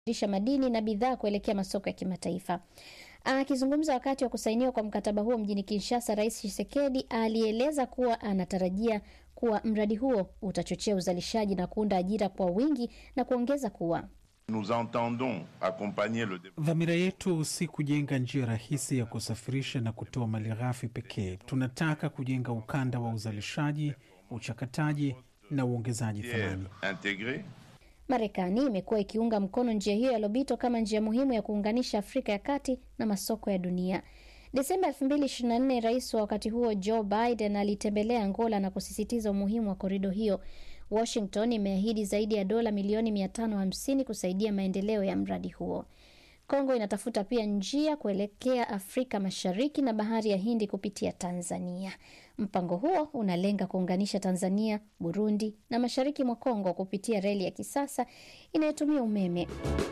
kusafirisha madini na bidhaa kuelekea masoko ya kimataifa. Akizungumza wakati wa kusainiwa kwa mkataba huo mjini Kinshasa, Rais Tshisekedi alieleza kuwa anatarajia kuwa mradi huo utachochea uzalishaji na kuunda ajira kwa wingi na kuongeza kuwa Nous entendons accompagner le Dhamira yetu si kujenga njia rahisi ya kusafirisha na kutoa malighafi pekee. Tunataka kujenga ukanda wa uzalishaji, uchakataji na uongezaji thamani. intégré Marekani imekuwa ikiunga mkono njia hiyo ya Lobito kama njia muhimu ya kuunganisha Afrika ya kati na masoko ya dunia. Desemba 2024 rais wa wakati huo Joe Biden alitembelea Angola na kusisitiza umuhimu wa korido hiyo. Washington imeahidi zaidi ya dola milioni 550 kusaidia maendeleo ya mradi huo. Kongo inatafuta pia njia kuelekea Afrika Mashariki na bahari ya Hindi kupitia Tanzania. Mpango huo unalenga kuunganisha Tanzania, Burundi na mashariki mwa Kongo kupitia reli ya kisasa inayotumia umeme.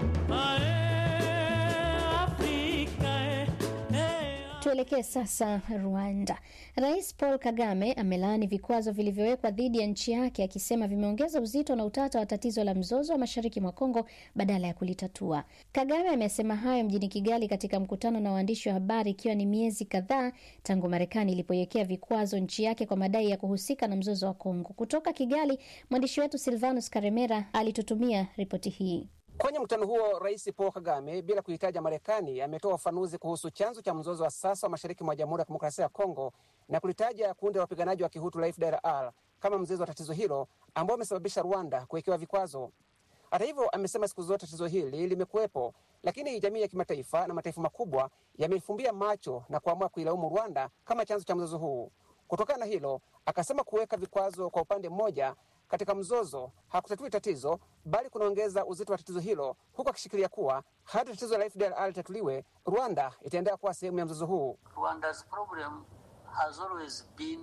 Tuelekee sasa Rwanda. Rais Paul Kagame amelaani vikwazo vilivyowekwa dhidi ya nchi yake akisema vimeongeza uzito na utata wa tatizo la mzozo wa mashariki mwa Kongo badala ya kulitatua. Kagame amesema hayo mjini Kigali katika mkutano na waandishi wa habari ikiwa ni miezi kadhaa tangu Marekani ilipoiwekea vikwazo nchi yake kwa madai ya kuhusika na mzozo wa Kongo. Kutoka Kigali, mwandishi wetu Silvanus Karemera alitutumia ripoti hii. Kwenye mkutano huo Rais Paul Kagame, bila kuhitaja Marekani, ametoa ufafanuzi kuhusu chanzo cha mzozo wa sasa wa mashariki mwa Jamhuri ya Kidemokrasia ya Kongo na kulitaja kundi la wapiganaji wa Kihutu la FDLR kama mzizi wa tatizo hilo ambao umesababisha Rwanda kuwekewa vikwazo. Hata hivyo, amesema siku zote tatizo hili limekuwepo, lakini jamii ya kimataifa na mataifa makubwa yamefumbia macho na kuamua kuilaumu Rwanda kama chanzo cha mzozo huu. Kutokana na hilo, akasema kuweka vikwazo kwa upande mmoja katika mzozo hakutatui tatizo bali kunaongeza uzito wa tatizo hilo, huku akishikilia kuwa hadi tatizo la FDLR litatuliwe, Rwanda itaendelea kuwa sehemu ya mzozo huu. Rwanda's problem has always been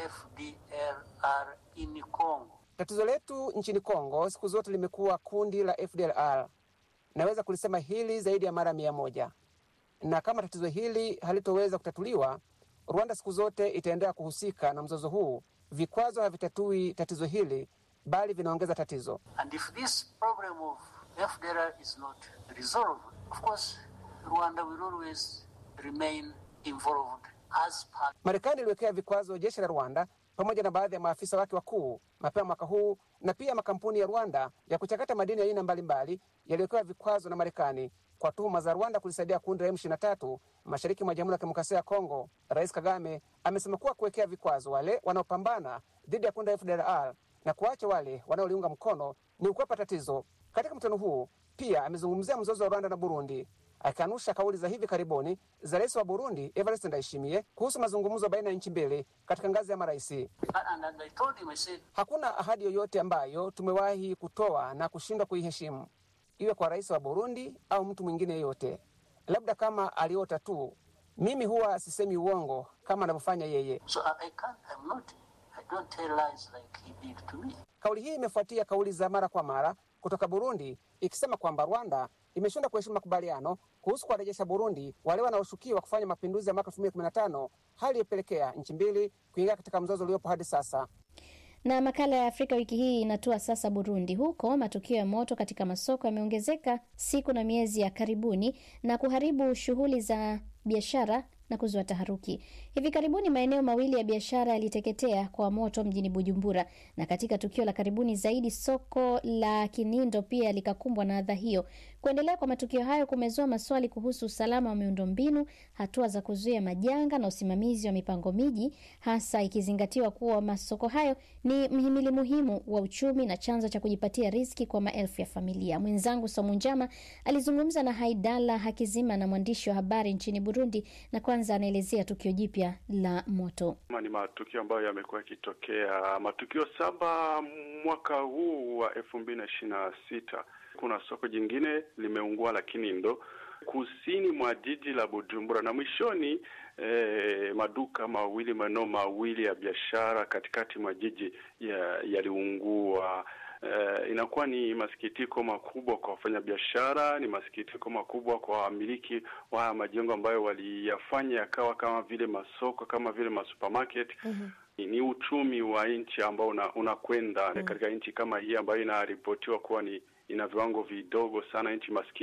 FDLR in Congo. Tatizo letu nchini Kongo siku zote limekuwa kundi la FDLR. Naweza kulisema hili zaidi ya mara mia moja, na kama tatizo hili halitoweza kutatuliwa, Rwanda siku zote itaendelea kuhusika na mzozo huu. Vikwazo havitatui tatizo hili bali vinaongeza tatizo. And if this problem of FDLR is not resolved, of course, Rwanda will always remain involved as part. Marekani iliwekea vikwazo jeshi la Rwanda pamoja na baadhi ya maafisa wake wakuu mapema mwaka huu, na pia makampuni ya Rwanda ya kuchakata madini ya aina mbalimbali yaliwekewa vikwazo na Marekani kwa tuhuma za Rwanda kulisaidia kundi la M23 mashariki mwa Jamhuri ya Kidemokrasia ya Kongo. Rais Kagame amesema kuwa kuwekea vikwazo wale wanaopambana dhidi ya kundi la FDLR na kuacha wale wanaoliunga mkono ni ukwepa tatizo. Katika mkutano huu pia amezungumzia mzozo wa Rwanda na Burundi, akikanusha kauli za hivi karibuni za rais wa Burundi Evariste Ndayishimiye kuhusu mazungumzo baina ya nchi mbili katika ngazi ya marais. And, and I told him, I said, Hakuna ahadi yoyote ambayo tumewahi kutoa na kushindwa kuiheshimu, iwe kwa rais wa Burundi au mtu mwingine yeyote, labda kama aliota tu. Mimi huwa sisemi uongo kama anavyofanya yeye. so I, I can't, I'm not, I don't tell lies like he did to me. Kauli hii imefuatia kauli za mara kwa mara kutoka Burundi ikisema kwamba Rwanda imeshindwa kuheshimu makubaliano kuhusu kuwarejesha Burundi wale wanaoshukiwa kufanya mapinduzi ya mwaka 2015 hali iliyopelekea nchi mbili kuingia katika mzozo uliopo hadi sasa. Na makala ya Afrika wiki hii inatua sasa Burundi. Huko matukio ya moto katika masoko yameongezeka siku na miezi ya karibuni na kuharibu shughuli za biashara na kuzua taharuki. Hivi karibuni maeneo mawili ya biashara yaliteketea kwa moto mjini Bujumbura, na katika tukio la karibuni zaidi soko la Kinindo pia likakumbwa na adha hiyo. Kuendelea kwa matukio hayo kumezua maswali kuhusu usalama wa miundombinu, hatua za kuzuia majanga na usimamizi wa mipango miji, hasa ikizingatiwa kuwa masoko hayo ni mhimili muhimu wa uchumi na chanzo cha kujipatia riziki kwa maelfu ya familia. Mwenzangu Somu Njama alizungumza na Haidala Hakizima na mwandishi wa habari nchini Burundi, na kwanza anaelezea tukio jipya la moto. Ni matukio ambayo yamekuwa yakitokea, matukio saba mwaka huu wa elfu mbili na ishirini na sita. Kuna soko jingine limeungua la Kinindo kusini mwa jiji la Bujumbura, na mwishoni eh, maduka mawili maeneo mawili ya biashara katikati mwa jiji yaliungua. Uh, inakuwa ni masikitiko makubwa kwa wafanyabiashara, ni masikitiko makubwa kwa wamiliki wa majengo ambayo waliyafanya yakawa kama vile masoko, kama vile masupermarket. mm-hmm. Ni uchumi wa nchi ambao unakwenda una mm-hmm. katika nchi kama hii ambayo inaripotiwa kuwa ni ina viwango vidogo sana, nchi maskini